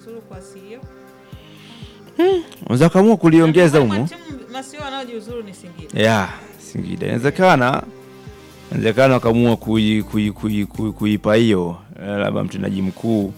kujiuzuru kwa CEO? unaweza kaamua kuliongeza Miongoni humo mwa timu masio wanaojiuzuru ni Singida. ya Singida inawezekana inawezekana wakaamua kui- kui- kui- kui- kuipa hiyo eh, labda mtendaji mkuu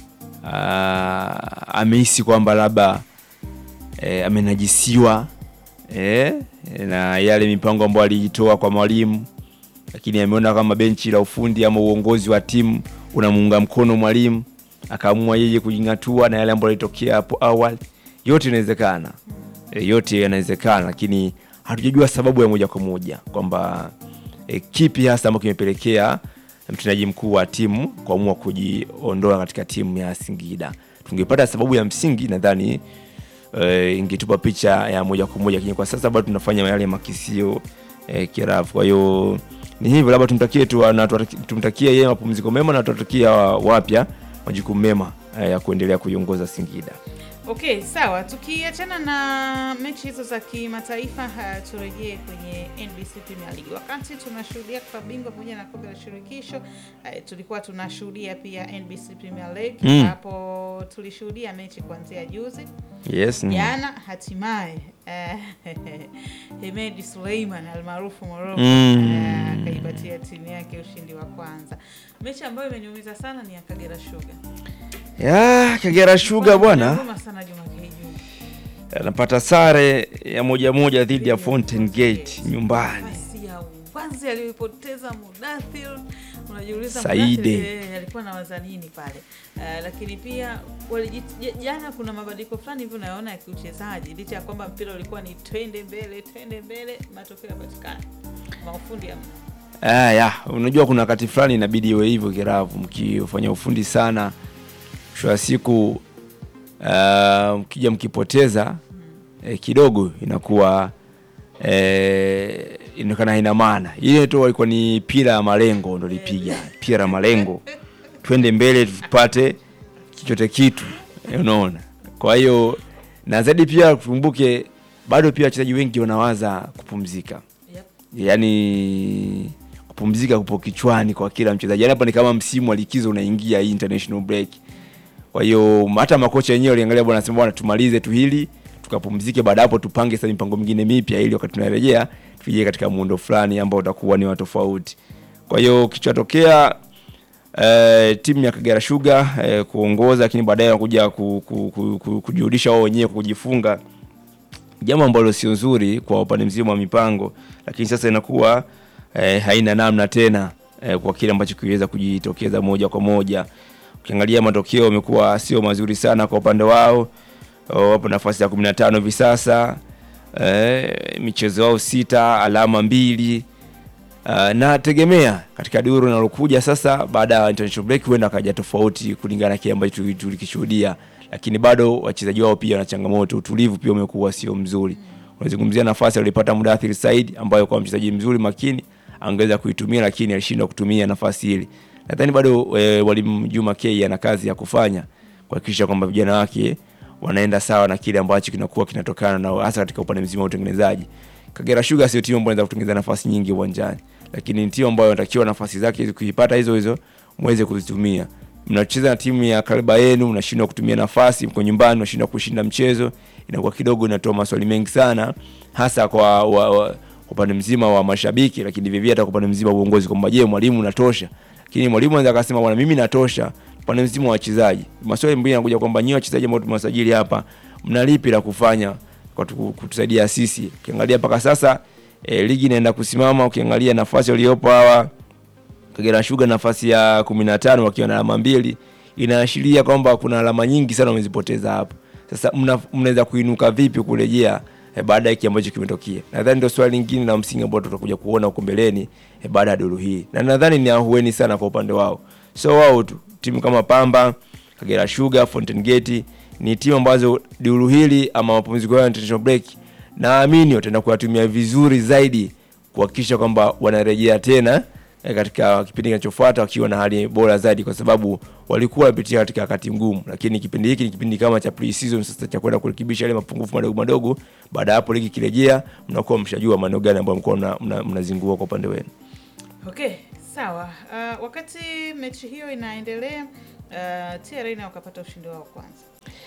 ah, amehisi kwamba labda eh, amenajisiwa eh, na yale mipango ambayo aliitoa kwa mwalimu, lakini ameona kama benchi la ufundi ama uongozi wa timu unamuunga mkono mwalimu, akaamua yeye kujing'atua na yale ambayo yalitokea hapo awali. Yote inawezekana e, yote yanawezekana, lakini hatujajua sababu ya moja kwa moja kwamba e, kipi hasa ambacho kimepelekea mtendaji mkuu wa timu kuamua kujiondoa katika timu ya Singida. Tungepata sababu ya msingi, nadhani e, ingetupa picha ya moja kwa moja, lakini kwa sasa bado tunafanya yale makisio e, kirafu. Kwa hiyo ni hivyo, labda tumtakie tu na tuwataki- tumtakie yeye mapumziko mema na tuwatakia wapya majukumu mema e, ya kuendelea kuiongoza Singida. Okay, sawa. Tukiachana na mechi hizo za kimataifa, ha, turejee kwenye NBC Premier League. Wakati tunashuhudia klabu bingwa pamoja na kombe la shirikisho, eh, tulikuwa tunashuhudia pia NBC Premier League Mm. hapo tulishuhudia mechi kuanzia juzi Yes, mm. jana, hatimaye eh, Hemedi Suleiman almaarufu Morocco Mm. eh, akaipatia timu yake ushindi wa kwanza. Mechi ambayo imeniumiza sana ni ya Kagera Sugar. ya Kagera Sugar bwana Huruma sana Juma Keiju. anapata sare ya moja moja dhidi ya Fountain Gate nyumbani. Nafasi ya wazi aliyoipoteza Mudathir, unajiuliza Saide. Mudathir, eh, alikuwa na waza nini pale Eh, lakini pia walijit- j- jana kuna mabadiliko fulani hivyo unayoona ya kiuchezaji, licha ya kwamba mpira ulikuwa ni twende mbele twende mbele, matokeo yapatikana maufundi ya Ah, ya unajua kuna wakati fulani inabidi iwe hivyo kiravu, mkifanya ufundi sana, mwisho wa siku ah, mkija mkipoteza eh, kidogo inakuwa eh, inaonekana haina maana. Ile tu walikuwa ni pira ya malengo ndo lipiga pira ya malengo, twende mbele tupate chochote kitu, eh, unaona. Kwa hiyo na zaidi pia tukumbuke, bado pia wachezaji wengi wanawaza kupumzika yep. yani kupumzika kupo kichwani kwa kila mchezaji. Yani hapa ni kama msimu wa likizo unaingia hii international break. Kwa hiyo hata makocha wenyewe waliangalia, bwana, sema bwana, tumalize tu hili tukapumzike, baada hapo tupange sasa mipango mingine mipya, ili wakati tunarejea tuje katika muundo fulani ambao utakuwa ni wa tofauti. Kwa hiyo kichotokea eh, timu ya Kagera Sugar eh, kuongoza, lakini baadaye wanakuja ku, ku, ku, ku, kujirudisha wao wenyewe kujifunga jambo ambalo sio nzuri kwa upande mzima wa mipango, lakini sasa inakuwa eh, haina namna tena eh, kwa kile ambacho kiweza kujitokeza moja kwa moja. Ukiangalia matokeo yamekuwa sio mazuri sana kwa upande wao, Oh, wapo nafasi ya 15 hivi sasa eh, michezo yao sita, alama mbili. Uh, na tegemea katika duru linalokuja sasa baada ya international break huenda akaja tofauti kulingana na kile ambacho tuli- tulikishuhudia, lakini bado wachezaji wao pia wana changamoto, utulivu pia umekuwa sio mzuri. Unazungumzia nafasi aliyopata Mudathir Said ambayo kwa mchezaji mzuri makini angeweza kuitumia, lakini alishindwa kutumia nafasi ile. Nadhani bado e, mwalimu Juma K ana kazi ya kufanya kuhakikisha kwamba vijana wake wanaenda sawa na kile ambacho kinakuwa kinatokana na hasa katika upande mzima wa utengenezaji. Kagera Sugar sio timu ambayo inaweza kutengeneza nafasi nyingi uwanjani, lakini ni timu ambayo inatakiwa nafasi zake hizo kuipata hizo hizo muweze kuzitumia. Mnacheza na timu ya kaliba yenu, mnashindwa kutumia nafasi, mko nyumbani, mnashindwa kushinda mchezo, inakuwa kidogo inatoa maswali mengi sana, hasa kwa wa, wa, upande mzima wa mashabiki, lakini vivyo hata kwa upande mzima wa uongozi, kwamba je, mwalimu unatosha? Lakini mwalimu anaweza akasema bwana, mimi natosha. Upande mzima wa wachezaji, maswali mengine yanakuja kwamba nyinyi wachezaji ambao tumewasajili hapa, mna lipi la kufanya kwa tu- kutusaidia sisi? Ukiangalia mpaka sasa e, ligi inaenda kusimama. Ukiangalia nafasi waliopo hawa Kagera Sugar nafasi ya 15 wakiwa na alama mbili, inaashiria kwamba kuna alama nyingi sana wamezipoteza hapo. Sasa mna- mnaweza kuinuka vipi kurejea eh, baada ya hiki ambacho kimetokea? Nadhani ndio swali lingine la msingi ambalo tutakuja kuona huko mbeleni eh, baada ya duru hii, na nadhani ni ahueni sana kwa upande wao, so wao tu timu kama Pamba, Kagera Sugar, Fountain Gate ni timu ambazo duru hili ama mapumziko yao ya international break, naamini wataenda kuyatumia vizuri zaidi kuhakikisha kwamba wanarejea tena eh, katika kipindi kinachofuata wakiwa na hali bora zaidi, kwa sababu walikuwa wanapitia katika wakati mgumu, lakini kipindi hiki ni kipindi kama cha pre-season sasa cha kwenda kurekebisha yale mapungufu madogo madogo. Baada ya hapo ligi kirejea, mnakuwa mshajua maeneo gani ambayo mlikuwa mna- mna- mnazingua kwa upande wenu. Okay, sawa. Uh, wakati mechi hiyo inaendelea uh, TRA nao wakapata ushindi wao wa kwanza.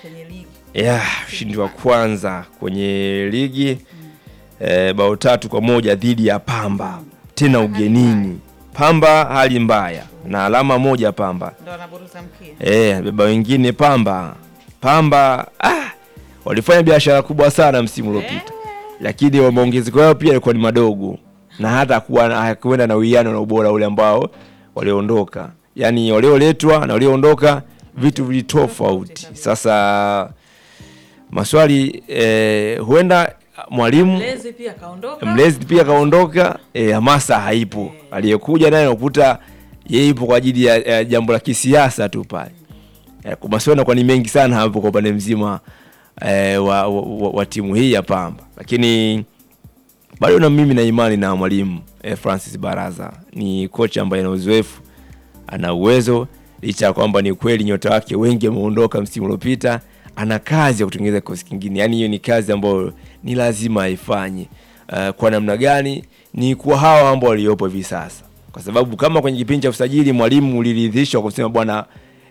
kwenye ligi yeah, ushindi wa kwanza kwenye ligi eh, bao tatu kwa moja dhidi ya Pamba tena Hali ugenini. Pamba hali mbaya na alama moja Pamba ndo wanaburuza mkia eh, beba wengine Pamba. Pamba ah, walifanya biashara kubwa sana msimu uliopita, lakini wa maongezeko yao pia yalikuwa ni madogo na hata kuwa hakuenda na uwiano na ubora ule ambao walioondoka, yaani walioletwa na walioondoka vitu vitofauti. Sasa maswali eh, huenda mwalimu mlezi pia kaondoka mlezi pia kaondoka, eh, hamasa haipo. Aliyekuja naye unakuta yeye ipo kwa ajili ya, ya jambo la kisiasa tu pale. Eh, kwa maswali yanakuwa ni mengi sana hapo kwa upande mzima eh, wa, wa, wa, wa timu hii ya Pamba, lakini bado na mimi na imani na mwalimu eh, Francis Baraza ni kocha ambaye ana uzoefu, ana uwezo, licha ya kwamba ni kweli nyota wake wengi wameondoka msimu uliopita. Ana kazi ya kutengeneza kikosi kingine, yaani hiyo ni kazi ambayo ni lazima aifanye. Uh, kwa namna gani? Ni kwa hawa ambao waliopo hivi sasa, kwa sababu kama kwenye kipindi cha usajili mwalimu uliridhishwa kusema bwana,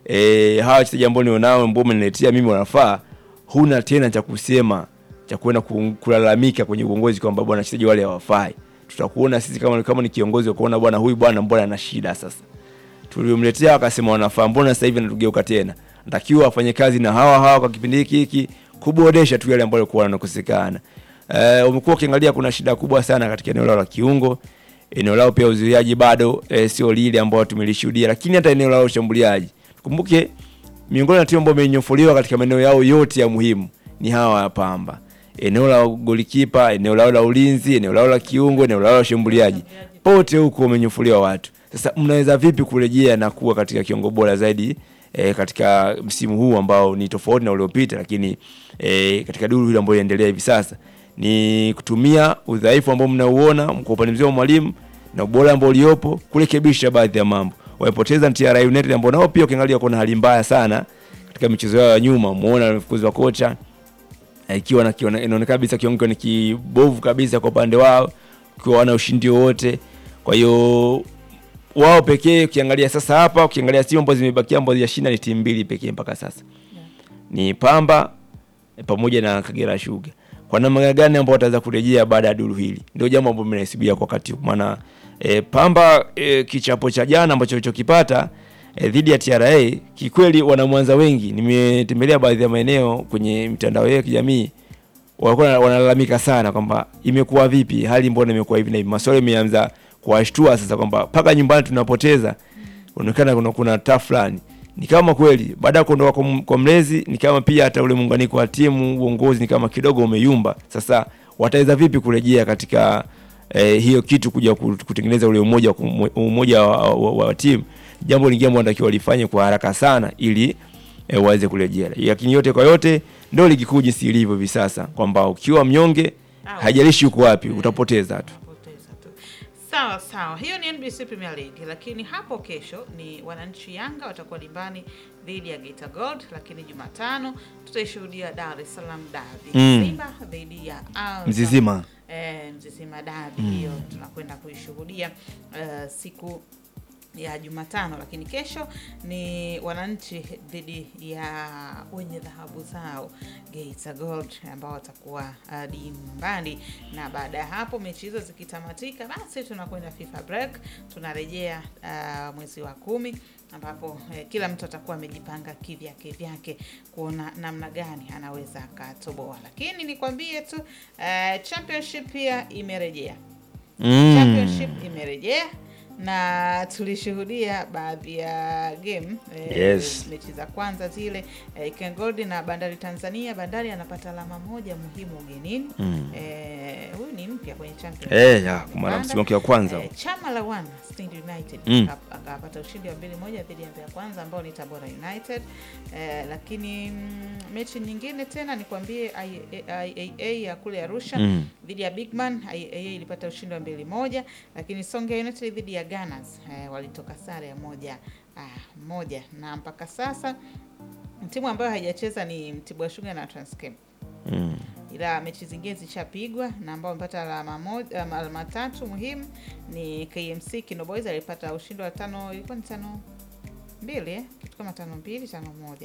eh, hawa wachezaji ambao nionao ambao umeniletea mimi wanafaa, huna tena cha kusema cha kwenda ku- kulalamika kwenye uongozi kwamba bwana wachezaji wale hawafai. Tutakuona sisi kama kama ni kiongozi wa kuona bwana huyu bwana mbona ana shida sasa. Tuliomletea wakasema wanafaa, mbona sasa hivi anatugeuka tena? Natakiwa afanye kazi na hawa hawa kwa kipindi hiki hiki kuboresha tu yale ambayo yalikuwa yanakosekana. Eh, umekuwa ukiangalia kuna shida kubwa sana katika eneo lao la kiungo. Eneo lao pia uzuiaji bado eh, sio lile ambao tumelishuhudia, lakini hata eneo lao la ushambuliaji. Kumbuke miongoni na timu ambayo imenyofuliwa katika maeneo yao yote ya muhimu ni hawa ya Pamba. Eneo la golikipa, eneo lao la ulinzi, eneo lao la kiungo, eneo lao la ushambuliaji, pote huko wamenyofuliwa watu. Sasa mnaweza vipi kurejea na kuwa katika kiungo bora zaidi e, katika msimu huu ambao ni tofauti na uliopita, lakini e, katika duru hili ambayo inaendelea hivi sasa ni kutumia udhaifu ambao mnauona kwa upande mzima wa mwalimu na ubora ambao uliopo kurekebisha baadhi ya mambo. Wamepoteza TRA United ambao nao pia ukiangalia kuna hali mbaya sana katika michezo yao ya nyuma, umeona wamefukuzwa kocha eh, ikiwa na kiona- inaonekana kabisa kiwango ni kibovu kabisa kwa upande wao, ikiwa wana ushindi wowote. Kwa hiyo wao pekee ukiangalia sasa hapa, ukiangalia timu ambazo zimebakia ambazo yashinda ni timu mbili pekee mpaka sasa ni Pamba eh, pamoja na Kagera Sugar. Kwa namna gani ambao wataweza kurejea baada ya duru hili, ndio jambo ambalo mnahesibia kwa wakati huu. maana e, Pamba e, kichapo cha jana ambacho walichokipata e, dhidi ya TRA kikweli, wana Mwanza wengi, nimetembelea baadhi ya maeneo kwenye mitandao yao ya kijamii, walikuwa wanalalamika sana kwamba imekuwa vipi, hali mbona imekuwa hivi na hivi. Maswali yameanza kuwashtua sasa kwamba mpaka nyumbani tunapoteza, unaonekana kuna, kuna taa fulani ni kama kweli baada ya kuondoka kwa m- kwa mlezi ni kama pia hata ule muunganiko wa timu uongozi ni kama kidogo umeyumba. Sasa wataweza vipi kurejea katika eh, hiyo kitu kuja ku- kutengeneza ule umoja wa kumo- umoja wa, wa, wa, wa timu, jambo lingine ambalo wanatakiwa walifanye kwa haraka sana ili eh, waweze kurejea. Lakini yote kwa yote ndio ligi kuu jinsi ilivyo hivi sasa kwamba ukiwa mnyonge, Au. haijalishi uko wapi, utapoteza tu. Poteza tu. Sawa sawa, hiyo ni NBC Premier League, lakini hapo kesho ni wananchi Yanga watakuwa dimbani dhidi ya Geita Gold, lakini Jumatano tutaishuhudia Dar es Salaam Derby Mm. Simba dhidi ya Azam. Mzizima. eh, Mzizima Derby hiyo tunakwenda kuishuhudia eh, siku ya Jumatano, lakini kesho ni wananchi dhidi ya wenye dhahabu zao Geita Gold ambao watakuwa uh, dimbani, na baada ya hapo mechi hizo zikitamatika, basi tunakwenda FIFA break, tunarejea uh, mwezi wa kumi ambapo eh, kila mtu atakuwa amejipanga kivyake vyake kuona namna gani anaweza akatoboa, lakini nikwambie tu uh, championship pia imerejea Mm. championship imerejea na tulishuhudia baadhi ya game eh, Yes. mechi za kwanza zile eh, Ken Gold na Bandari Tanzania. Bandari anapata alama moja muhimu ugenini. Mm. Eh, huyu ni mpya kwenye championship Eh, ya, kwa mara Uganda. msimu wake wa kwanza. Eh, chama la wana Stand United Mm. aka- akapata ushindi wa mbili moja dhidi ya Mbeya Kwanza ambao ni Tabora United. Eh, lakini mm, mechi nyingine tena nikwambie IAA ya kule Arusha Mm. dhidi ya Bigman IAA ilipata ushindi wa mbili moja, lakini Songea United dhidi ya Gunners eh, walitoka sare ya moja ah, moja, na mpaka sasa timu ambayo haijacheza ni Mtibwa Sugar na Transcam Mm. ila mechi zingine zishapigwa na ambao wamepata alama moja, um, alama tatu muhimu ni KMC Kino Boys alipata ushindi wa tano, ilikuwa ni tano mbili eh? kitu kama tano mbili tano moja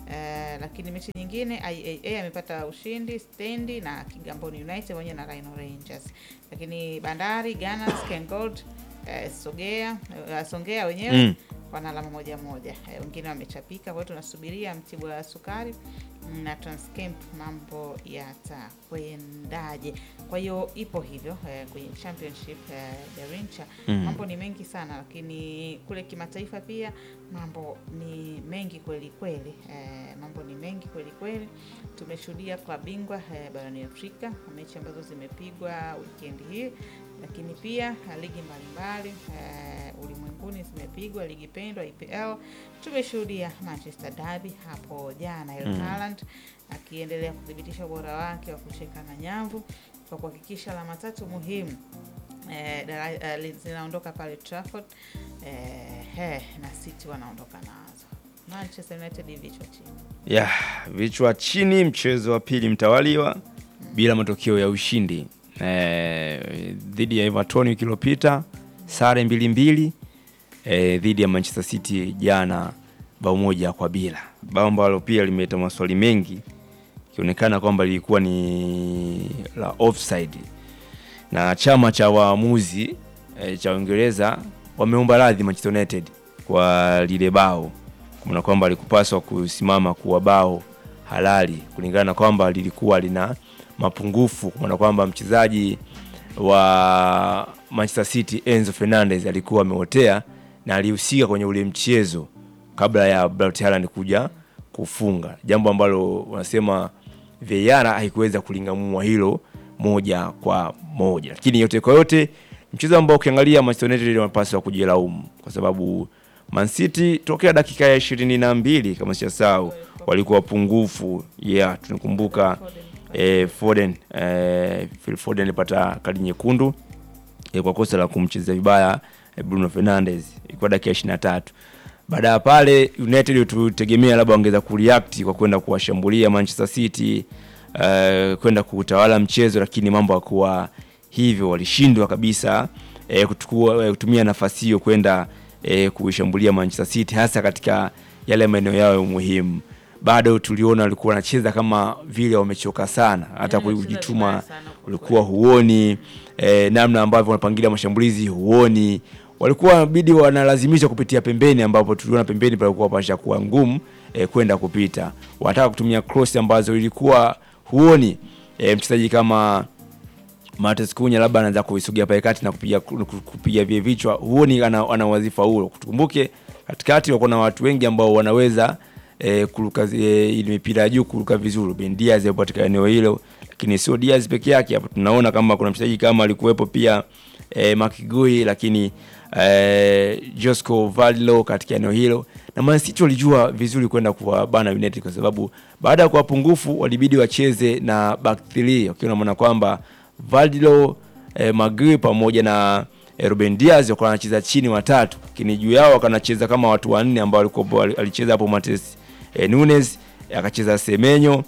Eh, lakini mechi nyingine IAA amepata ushindi stendi na Kigamboni United pamoja na Rhino Rangers, lakini Bandari Gunners, Ken Gold eh, Sogea eh, Songea wenyewe Mm. wana alama moja moja, eh, wengine wamechapika. Kwa hiyo tunasubiria Mtibwa wa Sukari na Transcamp mambo yatakwendaje. Kwa hiyo ipo hivyo eh, kwenye championship eh, Garincha Mm. mambo ni mengi sana, lakini kule kimataifa pia mambo ni mengi kweli kweli. Eh, mambo ni mengi kweli kweli. Tumeshuhudia klabu bingwa eh, barani Afrika mechi ambazo zimepigwa weekend hii, lakini pia eh, ligi mbalimbali eh, ulimwenguni zimepigwa, ligi pendwa IPL. Tumeshuhudia Manchester Derby hapo jana, Erling Mm. Haaland akiendelea kuthibitisha ubora wake wa kucheka na nyavu kwa kuhakikisha alama tatu muhimu eh, dara- eh, li- zinaondoka pale Trafford eh, he, na City wanaondoka nazo. Manchester United vichwa chini. ya vichwa chini, mchezo wa pili mtawaliwa bila matokeo ya ushindi eh, dhidi ya Everton wiki iliyopita, sare mbili mbili eh, dhidi ya Manchester City jana bao moja kwa bila, bao ambalo pia limeleta maswali mengi ikionekana kwamba lilikuwa ni la offside, na chama cha waamuzi eh, cha Uingereza wameomba radhi Manchester United kwa lile bao kumana kwamba alikupaswa kusimama kuwa bao halali kulingana na kwamba lilikuwa lina mapungufu, kumana kwamba mchezaji wa Manchester City Enzo Fernandez alikuwa ameotea na alihusika kwenye ule mchezo kabla ya Braut Haaland kuja kufunga, jambo ambalo wanasema VAR haikuweza kulingamua hilo moja kwa moja, lakini yote kwa yote mchezo ambao ukiangalia Manchester United wanapaswa kujilaumu kwa sababu Man City tokea dakika ya ishirini na mbili kama sijasahau walikuwa pungufu. Yeah, tunakumbuka eh, Foden eh, Phil Foden alipata kadi nyekundu eh, kwa kosa la kumchezea vibaya eh, Bruno Fernandes ilikuwa dakika ya 23. Baada ya pale United tutegemea labda wangeweza kureact kwa kwenda kuwashambulia Manchester City eh, kwenda kutawala mchezo, lakini mambo hakuwa hivyo, walishindwa kabisa eh, kutukua, eh, kutumia nafasi hiyo kwenda eh, kuishambulia Manchester City hasa katika yale maeneo yao muhimu. Bado tuliona walikuwa wanacheza kama vile wamechoka sana, hata Yaani wanacheza kujituma vibaya sana kwa ulikuwa huoni eh, namna ambavyo wanapangilia mashambulizi huoni, walikuwa wanabidi wanalazimisha kupitia pembeni, ambapo tuliona pembeni palikuwa pasha kuwa ngumu eh, kwenda kupita, wanataka kutumia cross ambazo ilikuwa huoni eh, mchezaji kama Matheus Cunha labda anaanza kuisogea pale kati na kupiga kupiga vile vichwa, huoni ana, ana wadhifa huo. Tukumbuke katikati wako na watu wengi ambao wanaweza eh, kuruka eh, ile mipira ya juu kuruka vizuri. Ben Diaz yupo katika eneo hilo, lakini sio Diaz peke yake. Hapo tunaona kama kuna mchezaji kama alikuwepo pia eh, Makigui, lakini eh, Josco Vallo katika eneo hilo, na Man City walijua vizuri kwenda kuwabana United kwa sababu baada ya kuwa pungufu walibidi wacheze na back three wakiwa wanaona kwamba Valdilo eh, Magui pamoja na eh, Ruben Diaz wakawa wanacheza chini watatu, lakini juu yao wakanacheza kama watu wanne ambao walikuwa alicheza hapo Matheus eh, Nunes akacheza Semenyo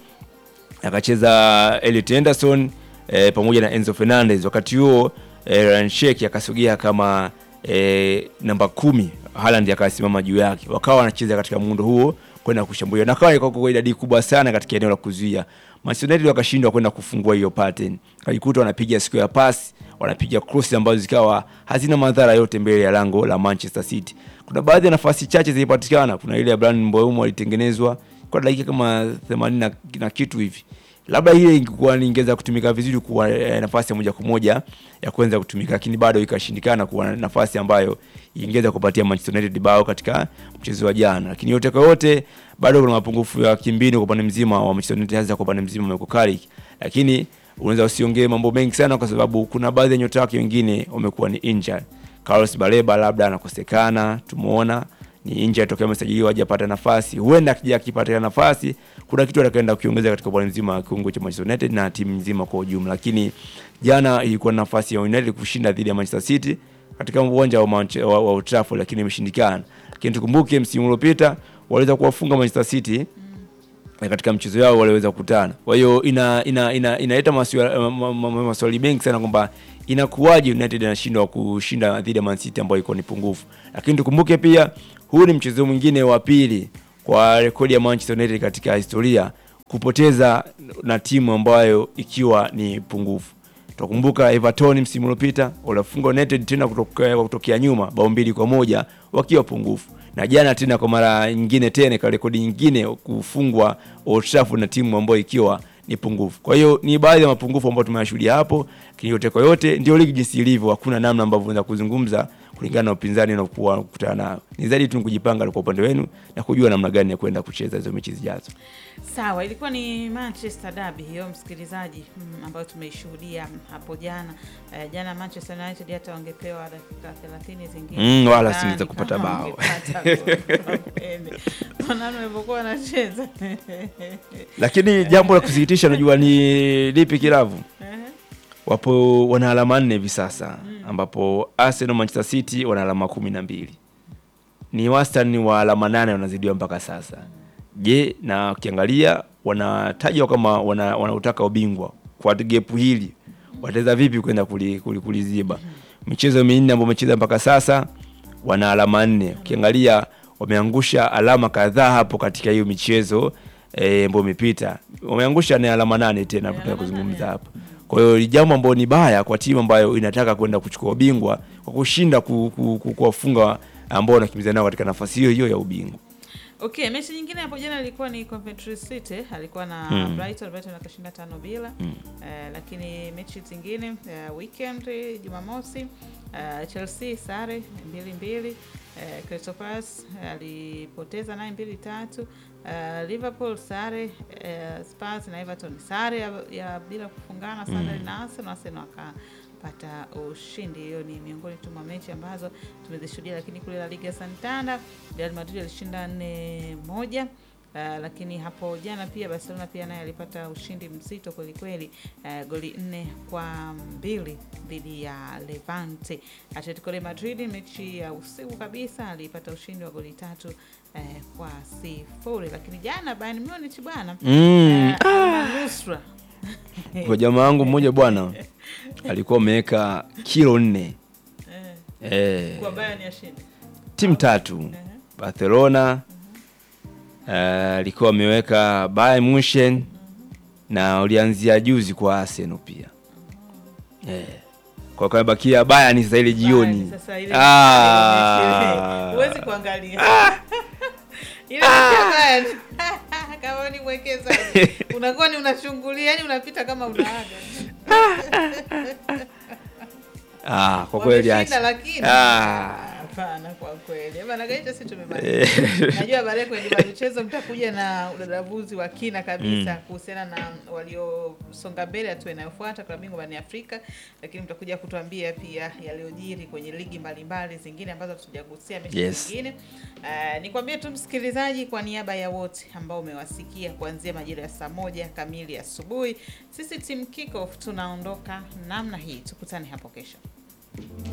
akacheza Elliot Henderson eh, pamoja na Enzo Fernandez. Wakati huo eh, Ryan Sheikh akasogea kama eh, namba kumi, Haaland akasimama juu yake, wakawa wanacheza katika muundo huo kwenda kushambulia na kawa kwa idadi kubwa sana katika eneo la kuzuia. Manchester United wakashindwa kwenda kufungua hiyo pattern, kajikuta wanapiga square pass, wanapiga cross ambazo zikawa hazina madhara yote mbele ya lango la Manchester City. Kuna baadhi ya nafasi chache zilipatikana, kuna ile ya Brandon Mbeumo alitengenezwa kwa dakika kama 80 na, na kitu hivi labda ile ingekuwa ingeweza kutumika vizuri kuwa eh, nafasi ya moja kwa moja ya kuanza kutumika, lakini bado ikashindikana kuwa nafasi ambayo ingeweza kupatia Manchester United bao katika mchezo wa jana. Lakini yote kwa yote, bado kuna mapungufu ya kimbinu kwa upande mzima wa Manchester United, hasa kwa upande mzima wa Mikel Carrick, lakini unaweza usiongee mambo mengi sana, kwa sababu kuna baadhi ya nyota wake wengine wamekuwa ni injured. Carlos Baleba labda anakosekana, tumeona ni injured tokea amesajiliwa hajapata nafasi. Huenda akija akipata nafasi, kuna kitu atakaenda kukiongeza katika upande mzima wa kiungo cha Manchester United na timu nzima kwa ujumla. Lakini jana ilikuwa na nafasi ya United kushinda dhidi ya Manchester City katika uwanja wa, Manche, wa, wa Old Trafford, lakini imeshindikana. Lakini tukumbuke msimu uliopita waliweza kuwafunga Manchester City na katika mchezo yao waliweza kukutana. Kwa hiyo ina ina ina inaleta maswali ma- ma- ma- maswali mengi sana kwamba inakuwaje United anashindwa kushinda dhidi ya Man City ambayo iko ni pungufu. Lakini tukumbuke pia huu ni mchezo mwingine wa pili kwa rekodi ya Manchester United katika historia kupoteza na timu ambayo ikiwa ni pungufu. Tutakumbuka Everton msimu uliopita walifunga United tena kutoka, kutokea nyuma bao mbili kwa moja wakiwa pungufu, na jana tena kwa mara nyingine tena kwa rekodi nyingine kufungwa Old Trafford na timu ambayo ikiwa ni pungufu. Kwa hiyo ni baadhi ya mapungufu ambayo tumeyashuhudia hapo, lakini yote kwa yote ndio ligi jinsi ilivyo, hakuna namna ambavyo unaweza kuzungumza kulingana na upinzani unaokuwa kukutana nao. Ni zaidi tu kujipanga kwa upande wenu na kujua namna gani ya kwenda kucheza hizo mechi zijazo. Sawa, ilikuwa ni Manchester Derby hiyo msikilizaji, mm, ambayo tumeishuhudia hapo jana. Eh, jana Manchester United hata wangepewa dakika 30 zingine Mm, wala Sidhani singeweza kupata kama bao. wangepata goli. Wanaona walivyokuwa wanacheza Lakini jambo la kusikitisha, najua ni lipi kilavu wapo wana alama nne hivi sasa ambapo Arsenal, Manchester City wana alama kumi na mbili ni wastani wa alama nane wanazidiwa mpaka sasa. Je, na ukiangalia wanatajwa kama wana- wanautaka ubingwa kwa gepu hili wataweza vipi kwenda kuli- kuli- kuliziba? Michezo minne ambayo wamecheza mpaka sasa wana alama nne. Ukiangalia wameangusha alama kadhaa hapo katika hiyo michezo eh, ambayo imepita, wameangusha ni alama nane tena hapo tunataka kuzungumza hapo. Kwa hiyo ni jambo ambalo ni baya kwa timu ambayo inataka kwenda kuchukua ubingwa kwa kushinda ku- ku- ku- kuwafunga ambao wanakimbizana nao katika nafasi hiyo hiyo ya ubingwa. Okay, mechi nyingine hapo jana ilikuwa ni Coventry City alikuwa na Mm. Brighton, Brighton akashinda tano bila. Eh, lakini mechi zingine eh, weekend Jumamosi eh, Chelsea sare mbili mbili. Eh, Crystal Palace alipoteza naye mbili tatu. Eh, Liverpool sare eh, Spurs na Everton sare ya, ya bila kufungana Sunderland na Arsenal, Arsenal akapata ushindi. Hiyo ni miongoni tu mwa mechi ambazo tumezishuhudia, lakini kule La Liga Santander Real Madrid alishinda nne moja. Uh, lakini hapo jana pia Barcelona pia naye alipata ushindi mzito kweli kweli, uh, goli nne kwa mbili dhidi ya Levante. Atletico de Madrid mechi ya usiku kabisa alipata ushindi wa goli tatu uh, kwa sifuri. Lakini jana Bayern Munich bwana Mm. uh, manusura Kwa jamaa wangu mmoja bwana alikuwa ameweka kilo nne Eh, eh, kwa Bayern yashindi timu tatu Barcelona eh, alikuwa ameweka Bayern Munchen na ulianzia juzi kwa Arsenal pia eh. Kwa kabakia Bayern sasa ile jioni Bayern sasa ile Ah. huwezi kuangalia ile mechi ya Bayern kama ni mwekezaji unakuwa ni unachungulia, yani unapita kama unaaga ah, kwa kweli Wameshinda, acha. lakini Ah. hapana, kwa kweli bana gaita, si tumemaliza. Najua baadaye kwenye juma michezo mtakuja na udadavuzi wa kina kabisa kuhusiana na waliosonga mbele hatua inayofuata klabu bingwa barani Afrika, lakini mtakuja kutuambia pia yaliyojiri kwenye ligi mbalimbali zingine ambazo hatujagusia mechi Yes. zingine. Uh, nikwambie tu msikilizaji, kwa niaba ya wote ambao umewasikia kuanzia majira ya saa moja kamili asubuhi, sisi team Kickoff tunaondoka namna hii. Tukutane hapo kesho.